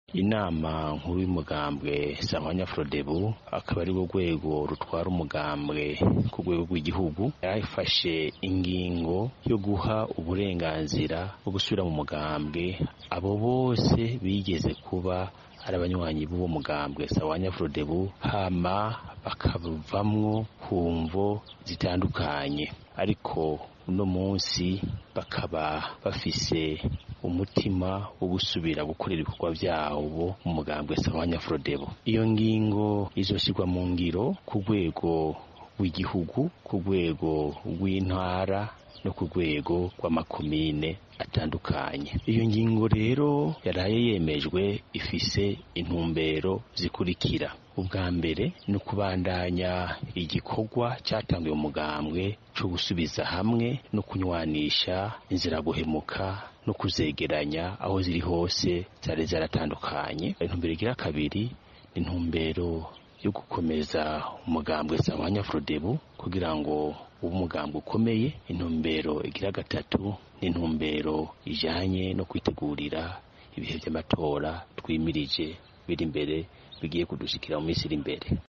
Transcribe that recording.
inama nkuru y'umugambwe samanya frodebu akaba ari rwo rwego rutwara umugambwe ku rwego rw'igihugu yafashe ingingo yo guha uburenganzira bwo gusubira mu mugambwe abo bose bigeze kuba ari abanywanyi b'uwo mugambwe sawanya frodebu hama bakavamwo ku mvo zitandukanye ariko uno munsi bakaba bafise umutima wo gusubira gukorera ibikorwa vyabo mu mugambwe sawanya frodebu iyo ngingo izoshyirwa mu ngiro ku rwego rw'igihugu ku rwego rw'intara no ku rwego rw'amakomine atandukanye iyo ngingo rero yaraye yemejwe ifise intumbero zikurikira ubwa mbere ni ukubandanya igikorwa cyatangiwe umugambwe cyo gusubiza hamwe no kunywanisha inzira guhemuka no kuzegeranya aho ziri hose zari zaratandukanye intumbero igira kabiri ni intumbero yo gukomeza umugambwe sawanya frodebu kugira ngo ube umugambwe ukomeye intumbero igira gatatu ni intumbero ijanye no kwitegurira ibihe by'amatora twimirije biri imbere bigiye kudushikira mu minsi iri imbere